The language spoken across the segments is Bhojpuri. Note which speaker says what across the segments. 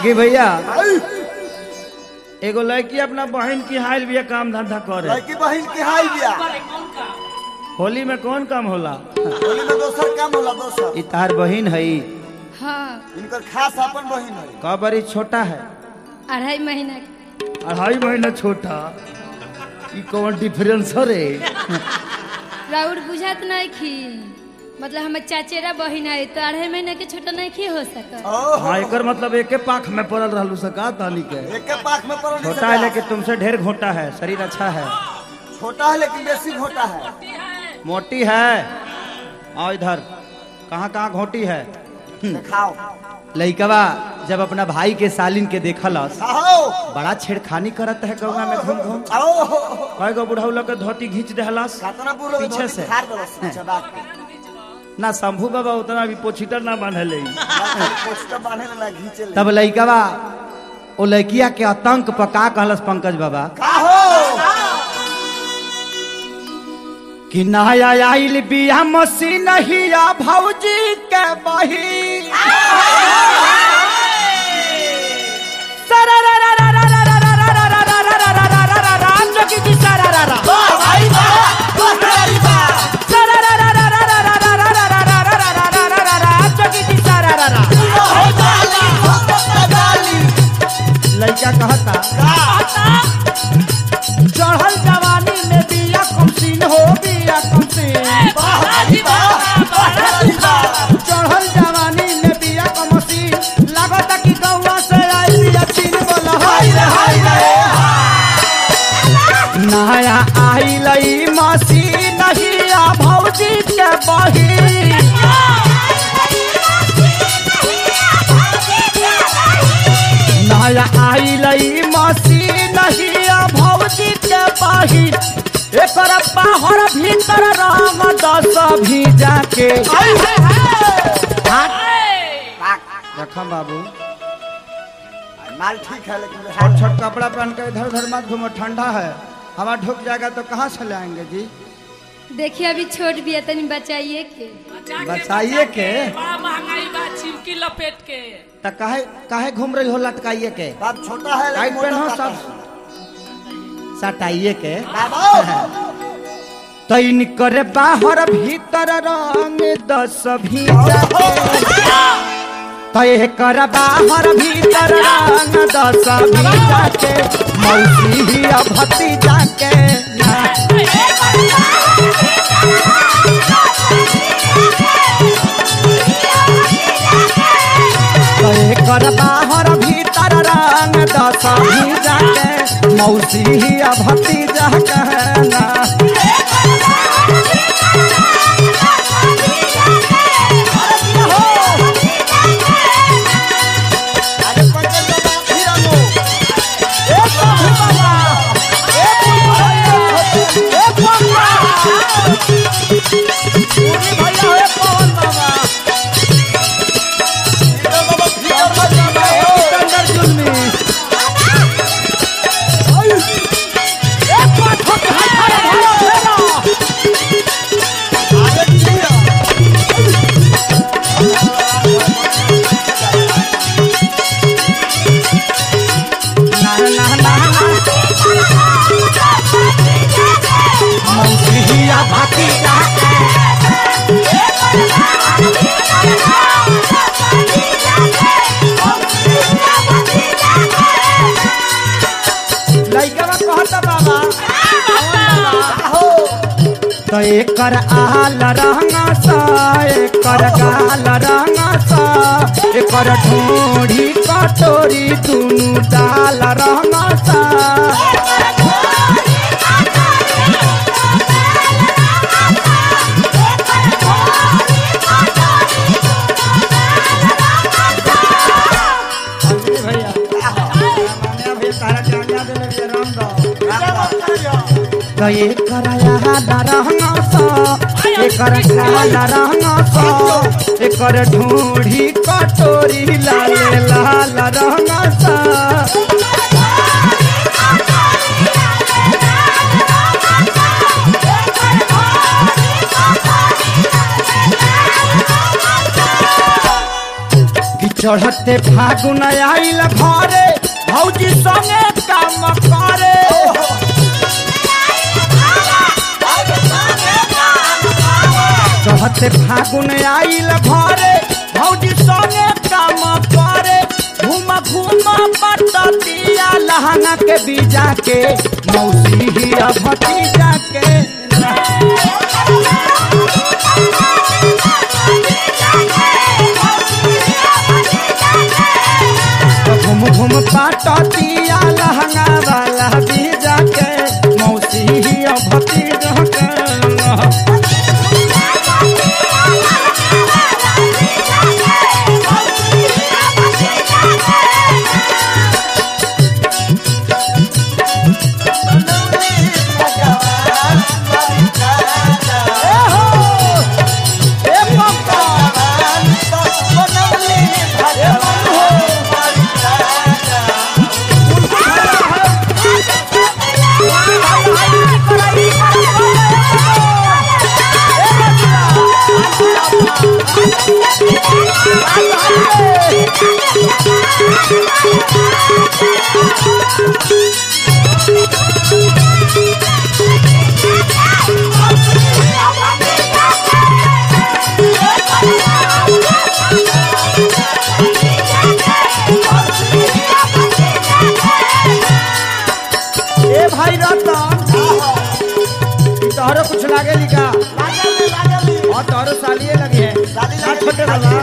Speaker 1: देखी भैया एगो लड़की अपना बहन की हाइल भी काम धंधा करे
Speaker 2: लड़की बहन की हाई बिया
Speaker 1: होली में कौन काम होला
Speaker 2: होली में दोसर काम होला दोसर
Speaker 1: ई तार बहन है
Speaker 3: हाँ
Speaker 2: इनकर खास अपन बहन है
Speaker 1: का बड़ी छोटा है
Speaker 3: अढ़ाई महीना के।
Speaker 1: अढ़ाई महीना छोटा ई कौन डिफरेंस रे
Speaker 3: राउर बुझात नहीं खी मतलब हमार चाचेरा बहिन है तो अढ़ाई महीना के छोटा नहीं खी हो सकत
Speaker 2: ओहो
Speaker 1: हाँ एकर मतलब एके पाख में पड़ल रहलू सका तानी के
Speaker 2: एक के पाख में पड़ल
Speaker 1: छोटा है लेकिन तुमसे ढेर घोटा है शरीर अच्छा है
Speaker 2: छोटा है लेकिन बेसी घोटा है
Speaker 1: मोटी है आओ इधर कहाँ कहाँ घोटी है
Speaker 2: दिखाओ
Speaker 1: लइकवा जब अपना भाई के सालिन के देखलस
Speaker 2: आओ
Speaker 1: बड़ा छेड़खानी करत है गौवा में घूम घूम
Speaker 2: आओ
Speaker 1: कई गो बुढ़ऊ लोग के धोती घींच देहलस
Speaker 2: कातना पूरा
Speaker 1: पीछे से।
Speaker 2: खार दलस चबाक के
Speaker 1: ना शंभू बाबा उतना भी पोछीटर ना बांधले
Speaker 2: पोस्टर बांधे ना घींचे ले
Speaker 1: तब लइकवा ओ लड़किया के आतंक पर का कहलस पंकज बाबा
Speaker 2: का हो
Speaker 1: कि नया आइल बिया मशीन हिया भौजी के बही लड़का कहता चढ़ल जवानी में बिया कमसीन हो बिया कमसीन चढ़ल जवानी में बिया कमसीन लागता कि गौवा से आई बिया चीन बोला हाय रे हाय रे नया आई लई मसीन हिया भौजी के बही नया आई लई मसीन हिया भौजी के बही एकर बाहर भीतर रंग दस भीजा के रखम बाबू
Speaker 2: माल ठीक है लेकिन
Speaker 1: छोट छोट कपड़ा पहन के इधर उधर मत घूमो ठंडा है हवा ढुक जाएगा तो कहाँ से लाएंगे जी
Speaker 3: देखिए अभी छोट भी है तनी बचाइए के
Speaker 1: बचाइए के
Speaker 4: बड़ा महंगाई बा चिमकी लपेट के
Speaker 1: तो काहे काहे घूम रही हो लटकाइए के
Speaker 2: बाप छोटा है
Speaker 1: टाइट
Speaker 2: लेकिन
Speaker 1: पहनो
Speaker 2: मोटा
Speaker 1: सब सटाइए के
Speaker 2: बाबा
Speaker 1: तैन करे बाहर भीतर रंग दस भीजा के तय कर बाहर भीतर रंग दस भीजा के मौसी ही भतीजा के तय कर बाहर भीतर रंग दस भीजा के मौसी ही भतीजा के ना
Speaker 2: अरे पंकज बाबा फिर आलो हीरो बाबा फिर आलो आगे फिर
Speaker 1: तो एकर आल रंगा सा एकर गाल रंगा सा एकर ढोढ़ी कटोरी दुनु डाल रंगा सा भैया भैया तारा जानिया दे ले राम दो तो एकर आल रंगा सा एकर गाल रंगा सा एकर ढोढ़ी कटोरी लाल लाल रंगा सा चढ़ते फागुन आइल घरे भौजी संगे काम करे चढ़ते फागुन आइल घरे भौजी संगे काम करे घूम घूम पटतिया लहंगा के बीजा के मौसी ही भतीजा के घूम घूम पटतिया लहंगा वाला बीजा के मौसी ही भतीजा के ए भाई रतन तोहरो कुछ लागे लिखा और तोहरो सालिए लगे है
Speaker 2: साली
Speaker 1: ना
Speaker 2: लगे
Speaker 1: छोटे वाला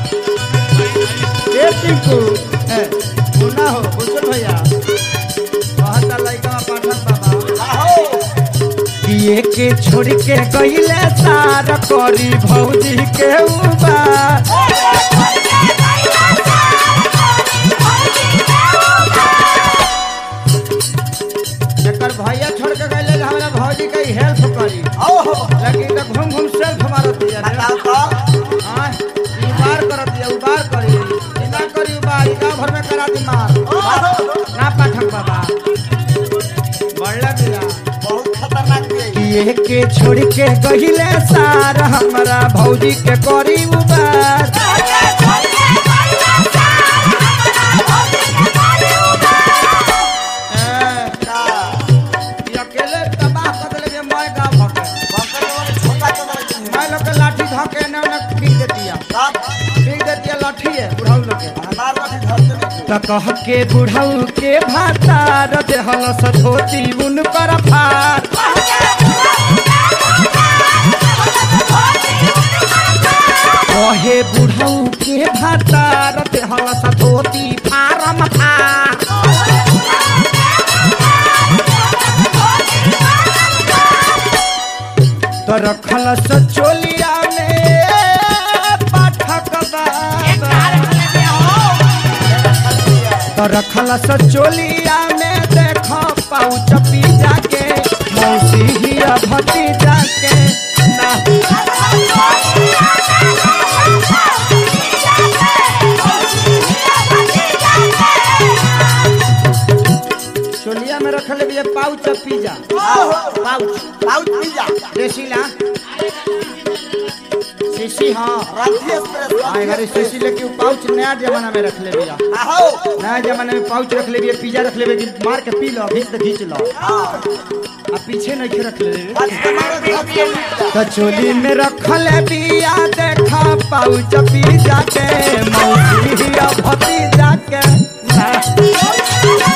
Speaker 1: ए टिंकू ए मुन्ना हो बुजुर्ग भैया कहता लइका पाठक बाबा किए के छोड़ के गईले सार करी भौजी के उबा एकर भैया छोड़ के गईले जे हमरा भौजी के हेल्प करी लेकिन तो घूम घूम सेल्फ मारत दिया हाँ, ई बार करत दिया उबार करी ई ना करी उबार ई गाँव भर में करा दी मार ना पाठक बाबा बढ़ला दिला
Speaker 2: बहुत खतरनाक भी
Speaker 1: किए के छोड़ के गहिले सार हमरा भौजी के करी उबार ए, ई अकेले तबाह कर देले जे मैं गाँव भके मैं लोग के लाठी धके ने ने पीट देतिया पीट देतिया लाठी है बुढ़ाऊ लोग के त कह के बुढ़ऊ के भातार देहल सधोती उन पर फार कहे बुढ़ऊ के भातार देहल सधोती फारम फार तो रखल सचोलिया में पाठक बाबा तो रखल सचोलिया में देख पाउच पीजा के मौसी ही भतीजा के ना चोलिया में रखल भी पाउच पिज्जा पाउच देसीला शीशी हाँ हाँ घरे शीशी लेके उ पाउच नया जमाना में रख ले भैया नया जमाने में पाउच रख ले भैया पिज्जा रख ले भैया कि मार के पी लो घीच तो घीच लो आ पीछे नहीं के रख ले तो चोली में रखल बिया देखा पाउच पिज्जा के मौसी हिया भतीजा के हाँ।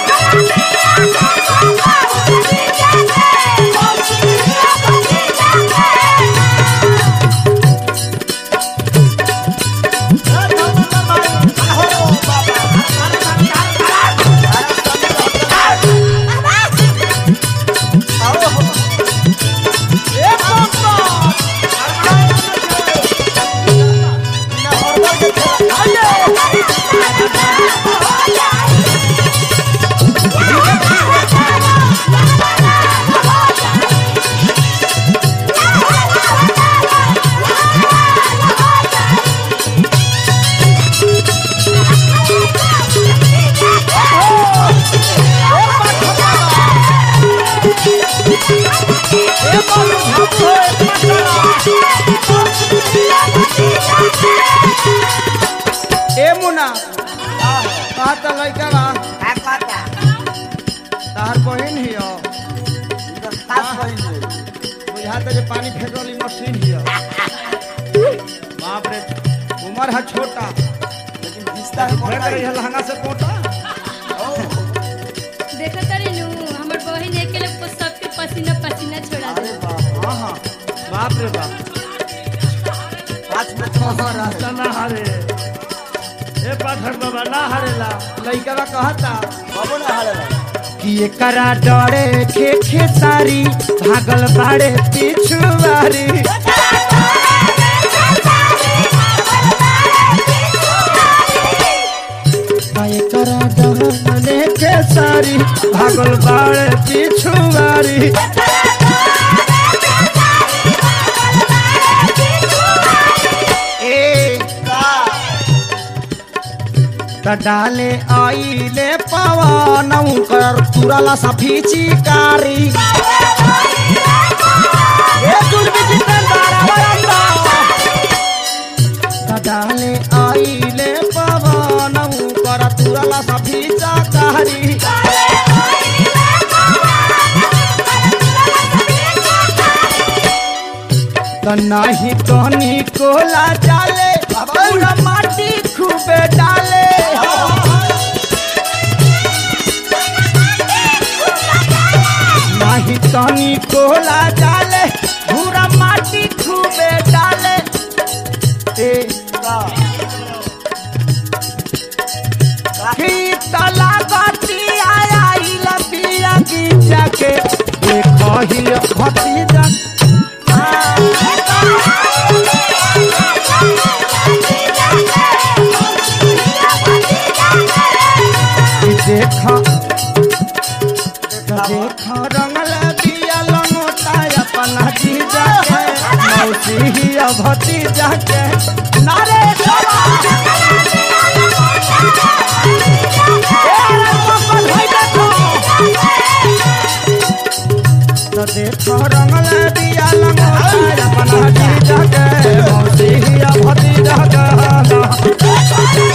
Speaker 1: ए मुना कहता लइका बा
Speaker 2: का कहता
Speaker 1: तार बहिन हियो
Speaker 2: इधर खास बहिन
Speaker 1: बुझाता जे पानी फेंकली मशीन हियो बाप रे उम्र है छोटा
Speaker 2: लेकिन रिश्ता है
Speaker 1: फेंक रही है लहंगा से पोटा
Speaker 3: देखो तारी नु हमर बहिन अकेले को सबके पसीना पसीना छोड़ा दे
Speaker 2: अरे बाप
Speaker 1: हाँ हाँ बाप रे बाप
Speaker 2: पाँच मिनट में हो रहा है
Speaker 1: रास्ता ना हारे ए पाठक बाबा ना हारेला लइका बा कहता
Speaker 2: बाबू ना हारे रहा
Speaker 1: कि एकरा डरे खे खे सारी भागल बाड़े पिछुआरी आ एकरा डरे खे सारी भागल बाड़े पिछुआरी ए
Speaker 2: का
Speaker 1: त डाले आइले पवन कर तुरला सफी चिकारी ए दुर्बी जितेंद्र वरंदा त डाले आइले पवन कर तुरला सफी चिकारी त नाही तनी कोला डाले पूरा माटी खूबे डाले नाही तनी कोला डाले पूरा माटी खूबे डाले ए
Speaker 2: का
Speaker 1: की तला गति आया इला पिया की जाके देखो ही भतीजा ई देखो देखो रंगल दिया लंगोटा अपना जीजा के मौसी ही भतीजा के नारे सवा तो देखो रंगल दिया लंगोटा अपना जीजा के मौसी ही भतीजा के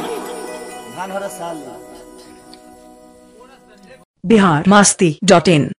Speaker 2: धान हो रहा साल
Speaker 5: बिहार मस्ती डॉट इन